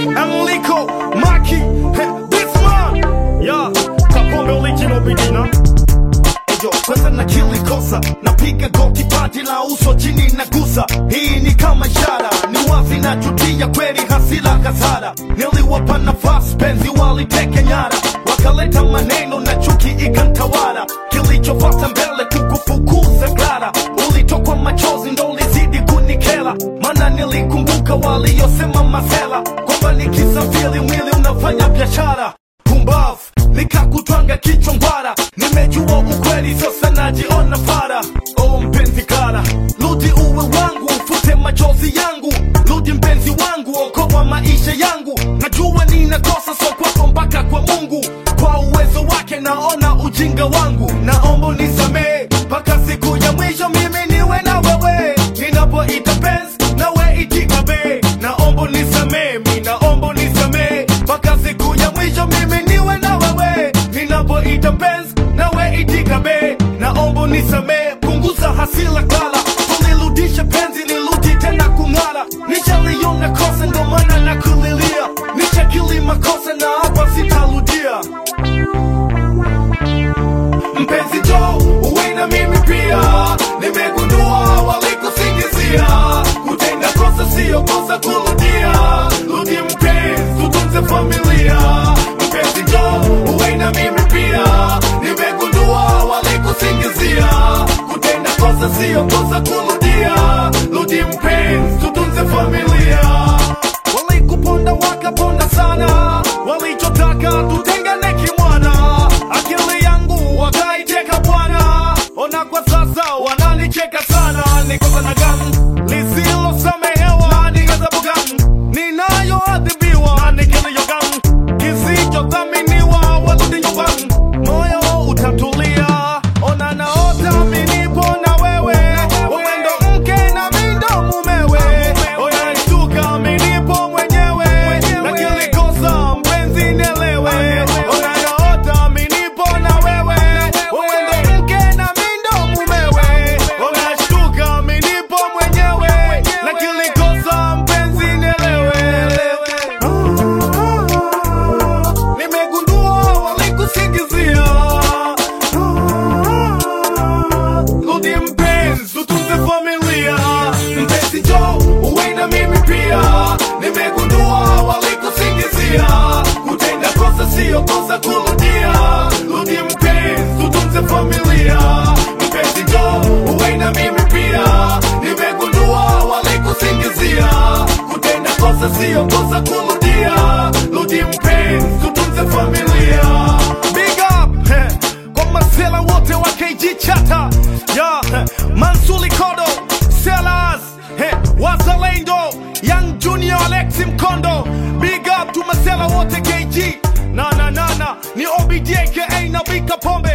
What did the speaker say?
Enrico, Maki, heh, this man. Yeah, Kapombe original bidina. Ejo, kwanza na kili kosa napiga goti pati la uso chini na gusa hii ni kama ishara ni wazi na jutia kweli hasila hasara niliwapa nafasi penzi waliteke nyara wakaleta maneno na chuki ikantawara kilichofata mbele kukufukuza gara ulitokwa machozi ndo ulizidi kunikela mana nilikumbuka waliyosema masela kwamba nikisafiri mwili unafanya biashara pumbavu nikakutwanga kichwa ngwara nimejua ukweli sasa najiona fara o mpenzi kara rudi uwe wangu ufute machozi yangu rudi mpenzi wangu okoa maisha yangu najua ninakosa so kwako mpaka kwa mungu kwa uwezo wake naona ujinga wangu naomba unisamee mpaka siku ya mwisho mimi niwe na wewe ninapoita penzi nawe itika be naomba unisamee mi naomba unisamee mpaka siku ya mwisho mimi niwe na wewe ninapoita penzi nawe itika be naomba unisamee punguza hasila kala tulirudisha penzi nirudi tena kung'ara nishaliona kosa ndo maana nakulilia nishakili makosa na hapa sitarudia mpenzi jo uwe na mimi pia nimegundua walikusingizia kutenda kosa siyo kosa kurudia rudi mpenzi tutunze familia mpenzi jo uwe na mimi pia nimegundua walikusingizia kutenda kosa siyo kosa kurudia rudi mpenzi tutunze familia walikuponda wakaponda sana walichotaka tutengane kimwana akili yangu wakaiteka bwana ona kwa sasa wananicheka sana nikosa na gamu lisilosamehewa ni ghadhabu gani ninayoadhibiwa na nikiliyo gamu kisichodhaminiwa warudi nyumbani moyo utatulia ona naota minipo na wewe uendo mke na mindo mumewe ona shtuka minipo mwenyewe na kilikosa mpenzi nielewe ona naota minipo na wewe uendo mke na mindo mumewe ona shtuka minipo mwenyewe na kilikosa mpenzi nielewe nimegundua walikusingizia rudi mpenzi utunze familia mpenzi jo uwe na mimi pia nimegundua walikusingizia kutenda kosa siyo kosa kurudia rudi mpenzi utunze familia mpenzi jo uwe na mimi pia nimegundua walikusingizia kutenda kosa siyo kosa kurudia rudi mpenzi utunze familia big up eh, kwa masela wote wa KG chata ya eh, Mansuli Kodo Sellers eh, Wazalendo Young Junior Alexi Mkondo big up tu masela wote KG na na na na ni OBD aka na Bika Pombe